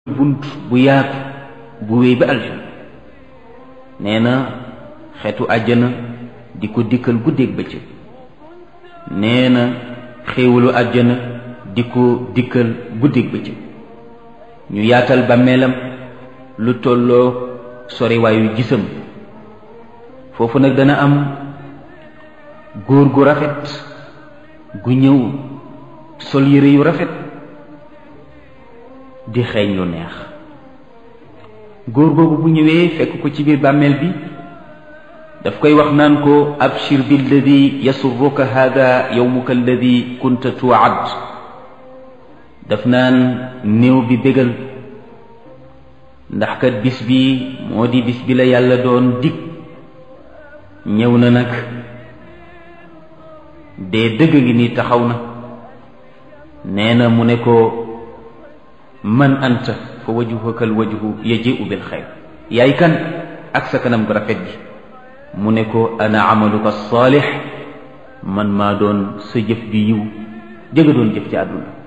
bunt bu yaatu bu wéy ba aljana nee na xeetu àjjana di ko dikkal guddeeg bëccëg nee na xéewalu àjjana di ko dikkal guddeeg bëccëg ñu yaatal bàmmeelam lu tolloo soriwaayu gisam foofu nag dana am góor gu rafet gu ñëw sol yére yu rafet di xeeñ lu neex góor googu bu ñëwee fekk ko ci biir bàmmeel bi daf koy wax naan ko abshir billadi yasurruka hada yowmuka alladi kunta tuwaad daf naan néew bi bégal ndax kat bis bi moo di bis bi la yàlla doon dig ñëw na nag dee dëgg ngi nii taxaw na nee na mu ne ko man anta fa wajhuka al wajhu yaji'u bil xayr yaay kan ak sa kanam gu rafet gi mu ne ko ana amaluka saalix man maa doon sa jëf ju yiw jëga doon jëf ci àdduna